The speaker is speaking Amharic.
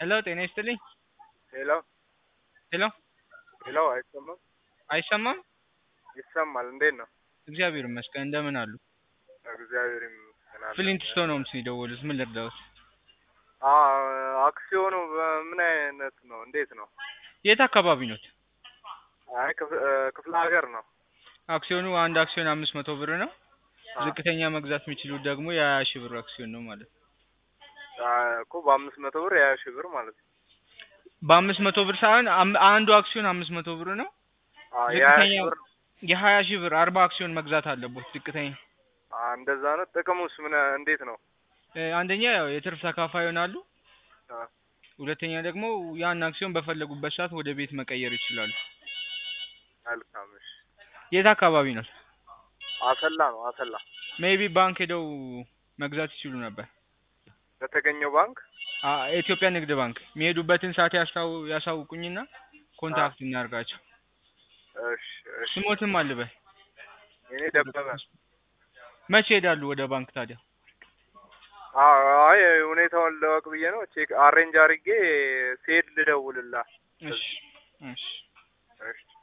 ሄሎ ጤና ይስጥልኝ። ሄሎ ሄሎ ሄሎ፣ አይሰማም? አይሰማም? ይሰማል። እንዴት ነው? እግዚአብሔር ይመስገን። እንደምን አሉ? እግዚአብሔር ይመስገን። አለ። ፍሊንት ስቶን ሆምስ ነው የደወሉት። ምን ልርዳዎት? አዎ፣ አክሲዮኑ በምን አይነት ነው? እንዴት ነው? የት አካባቢ ኖት? አይ ክፍ- እ፣ ክፍለ ሀገር ነው። አክሲዮኑ አንድ አክሲዮን አምስት መቶ ብር ነው። አ- ዝቅተኛ መግዛት የሚችሉት ደግሞ የሀያ ሺህ ብር አክሲዮን ነው ማለት ነው። አ፣ እኮ በአምስት መቶ ብር የሀያ ሺህ ብር ማለት ነው። በአምስት መቶ ብር ሳይሆን አም- አንዱ አክሲዮን አምስት መቶ ብር ነው። አ፣ የሀያ ሺህ ዝቅተኛው ብር የሀያ ሺህ ብር አርባ አክሲዮን መግዛት አለቦት። ዝቅተኛ አ፣ እንደዛ ነው። ጥቅሙስ ምን እንዴት ነው? እ፣ አንደኛ ያው የትርፍ ተካፋይ ይሆናሉ። አ፣ ሁለተኛ ደግሞ ያን አክሲዮን በፈለጉበት ሰዓት ወደ ቤት መቀየር ይችላሉ። መልካም። እሺ። የት አካባቢ ነው? አሰላ ነው። አሰላ ሜቢ ባንክ ሄደው መግዛት ይችሉ ነበር። በተገኘው ባንክ አ የኢትዮጵያ ንግድ ባንክ የሚሄዱበትን ሰዓት ያስታው ያሳውቁኝና ኮንታክት እናርጋቸው። እሺ፣ እሺ። ስሞትም አልበል እኔ ደበበ። መቼ ሄዳሉ ወደ ባንክ ታዲያ? አ፣ አይ ሁኔታውን ለወቅ ብዬ ነው። ቼክ አሬንጅ አድርጌ ስሄድ ልደውልላ። እሺ እሺ እሺ